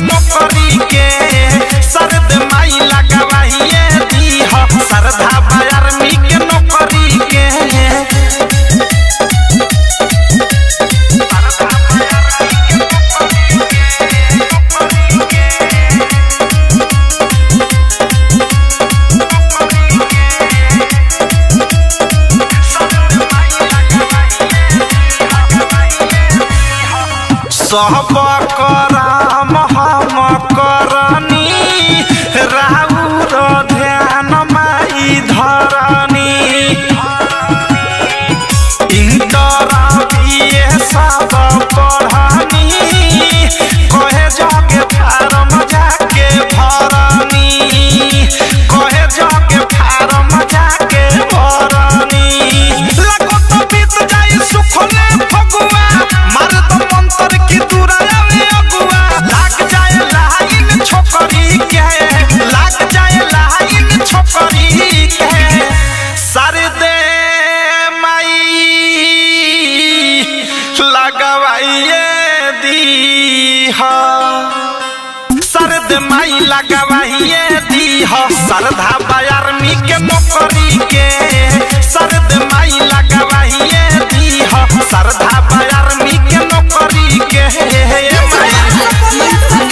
नौकरी के सरद माई लगवाइए दी हो सरधा आर्मी के नौकरी के सब कराम हम करनी राउर ध्यान माई धरनी इंटर बीए सब पढ़नी कहे जाके फार्म जाके भरनी कहे जाके फार्म जाके भरनी लगो तो बीत जाई सुखले फगुआ मार तो मंत्र की दुराया अगुआ लाग जाए लाइन छोकरी के लाग जाए लाइन छोकरी के सारे दे माई लगवाइए दी हो सरद माई लगवाइए दी हो सरधा आर्मी के नौकरी के सरद माई लगवाइए दी हो सरधा आर्मी के नौकरी के माई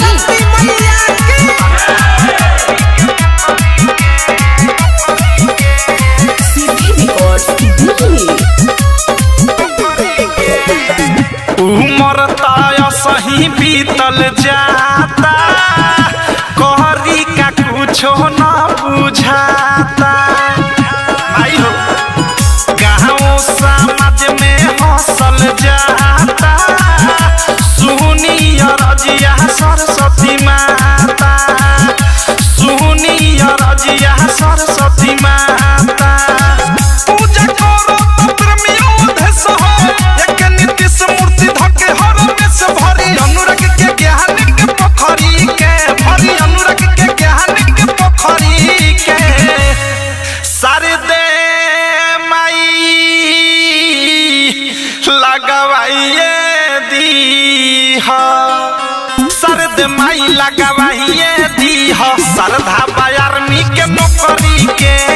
उमर तय सही बीतल जाता कहरी का कुछो न बुझाता आई हो गाँव समाज में हंसल जाता सुनी रजिया सरस्वती माता सुनी रजिया सरस्वती माता पूजा करो तंत्र में ओधस हो एक नीतिश मूर्ति धके हर में से भरी अनुराग के ज्ञान के पोखरी के भरी अनुराग के ज्ञान के पोखरी के सारे दे माई लगवाइए दी हो सरद माई लगवाइए दी हो सरधा आर्मी के नौकरी के